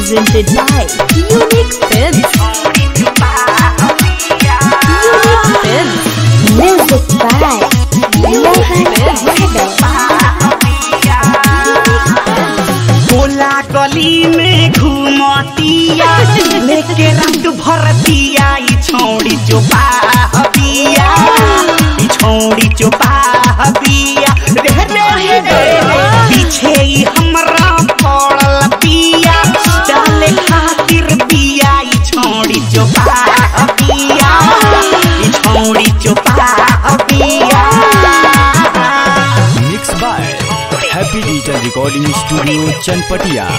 presented by Unique Films. Unique Films. Music by Mohan Yadav. गोला गली में घूमतिया लेके रंग भरतिया ई छौड़ी जो बाहबिया ई छौड़ी जो बाहबिया रे रे रे रे पीछे ई हमरा पड़ल बिया डाले खातिर बिया ई छौड़ी जो बाहबिया ई छौड़ी जो बाहबिया mix by happy digital recording studio Chanpatia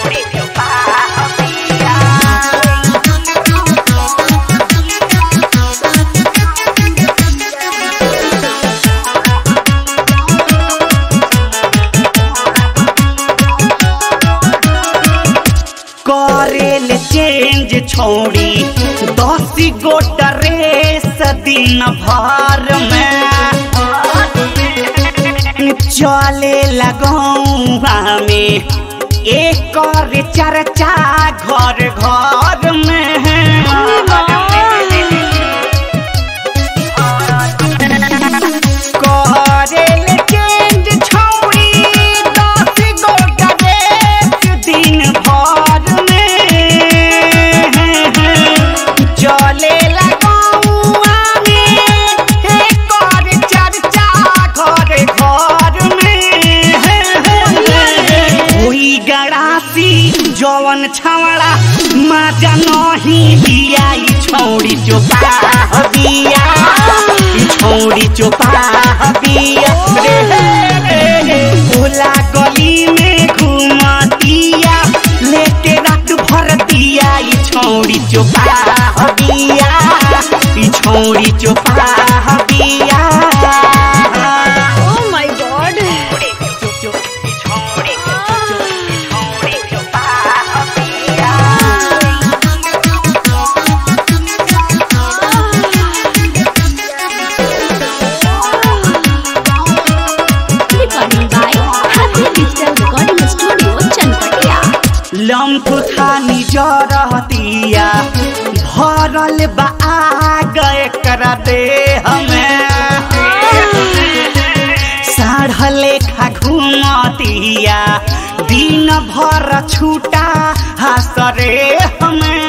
करेल चेंज छोड़ी दस गो ड्रेस दिन भर में चले लगौआ में एक और चर्चा घर घर में करेल चेंज छोड़ी दस गो ड्रेस दिन भर में चले लगौआ में एक और चर्चा घर घर में हुई गड़ासी जवन छवड़ा माजा नहीं दिया ई छौड़ी जो बिया ई छौड़ी जो बिया रे रे रे भोला गली में घुमतिया लेके रात भर दिया ई छौड़ी जो बिया ई छौड़ी जो बिया Oh my god. Recording by Happy Digital Recording Studio, Chanpatia. लम्फ खानी जरतिया भरल बा गए कर दे हमें साढ़ लेखा घूमतिया दिन भर छूटा हसरे हमें